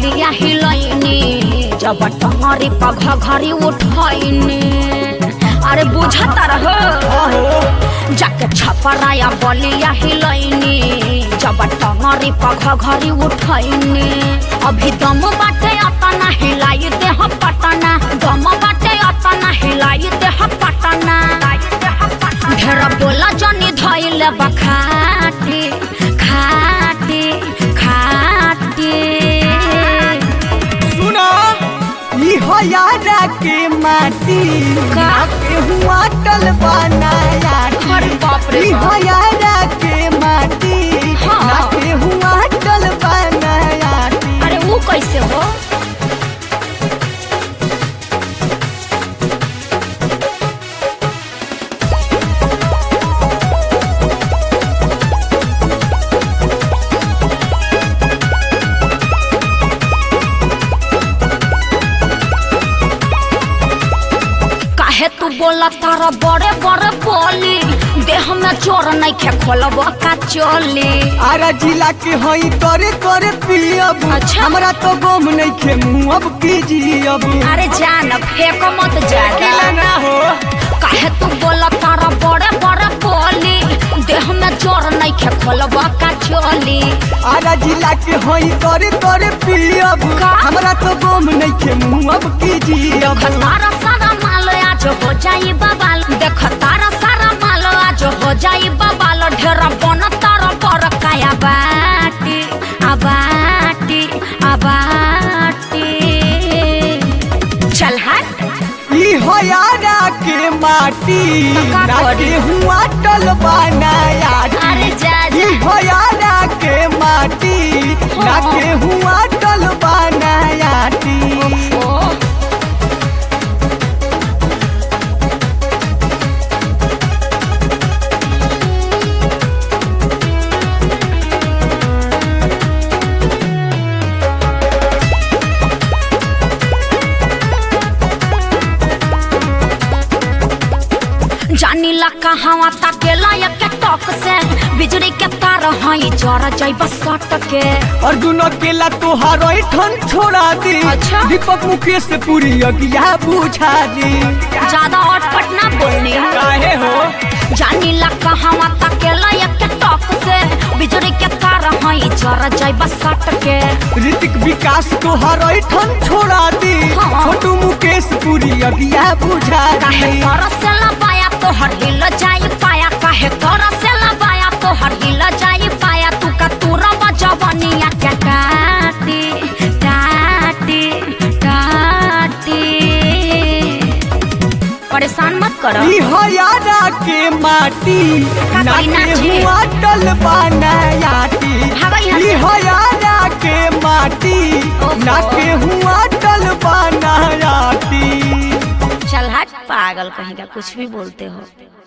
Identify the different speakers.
Speaker 1: बलिया हिलैनी जब टंगरी पघ घरी उठैनी अरे बुझता रह जाके छपराया बलिया हिलैनी जब टंगरी पघ घरी उठैनी अभी दम बाटे अतना हिलाई दे हम पटना दम बाटे अतना हिलाई दे हम पटना ढेर बोला जनी धैले बखाटी खाटी खाटी
Speaker 2: सुना ई हो यारा के माटी
Speaker 1: का?
Speaker 2: के हुआ टल बनाया
Speaker 1: अरे बाप रे
Speaker 2: ई
Speaker 1: बाप।
Speaker 2: हो यारा के माटी
Speaker 1: हाँ।
Speaker 2: के हुआ टल बनाया
Speaker 1: अरे वो कैसे हो काहे तू बोला तारा बड़े बड़े बोली देह में चोर नहीं खे खोलब का चोली
Speaker 2: आरा जिला के हई करे करे पियब
Speaker 1: अच्छा।
Speaker 2: हमरा तो गम नहीं खे मुँह अब कीजियब
Speaker 1: अरे जान फेंको मत ज्यादा
Speaker 2: ना हो
Speaker 1: काहे तू बोला तारा बड़े बड़े बोली देह में चोर नहीं खे खोलब का चोली
Speaker 2: आरा जिला के हई करे करे पियब
Speaker 1: का?
Speaker 2: हमरा तो गम नहीं खे मुँह अब कीजियब
Speaker 1: देख तारा सारा माल आज हो जाई बबाल देख तारा सारा माल आज हो जाई बबाल ढेर बन तारा पर काया बाटी आबाटी आबाटी चल हट
Speaker 2: ई हो यारा के माटी
Speaker 1: का करी?
Speaker 2: नाके हुआ टल बनाया
Speaker 1: अरे जा जा
Speaker 2: ई हो यारा के माटी नाके हुआ टल बनाया
Speaker 1: ओ जानीला कहावा ताकेला या के टॉक से बिजली के तार हई जरा जाइबा सट के
Speaker 2: और दुनो केला तोहार ठन छोड़ा दी
Speaker 1: अच्छा।
Speaker 2: दीपक मुकेश से पूरी अगिया बुझा दी
Speaker 1: ज्यादा अटपट ना बोलनी
Speaker 2: काहे हो
Speaker 1: जानीला कहावा ताकेला या के टॉक से बिजली के तार हई जरा जाइबा सट के
Speaker 2: ऋतिक विकास तोहार ठन छोड़ा दी
Speaker 1: हाँ।
Speaker 2: छोटू मुकेश पूरी अगिया बुझा
Speaker 1: काहे
Speaker 2: दी
Speaker 1: तोरा से लबाया तोहर हिल जाई पाया काहे तोरा से लबाया तोहर हिल जाई पाया तू का तूरा बजवनिया के टाटी टाटी टाटी परेशान मत करो
Speaker 2: ई हो यारा के माटी
Speaker 1: का कोई
Speaker 2: नाके
Speaker 1: नाचे?
Speaker 2: हुआ टल बनायाटी
Speaker 1: भागो यहाँ
Speaker 2: ई
Speaker 1: से।
Speaker 2: हो यारा के माटी
Speaker 1: ओहो।
Speaker 2: नाके हुआ टल बनायाटी
Speaker 1: चल हट पागल कहीं का कुछ भी बोलते हो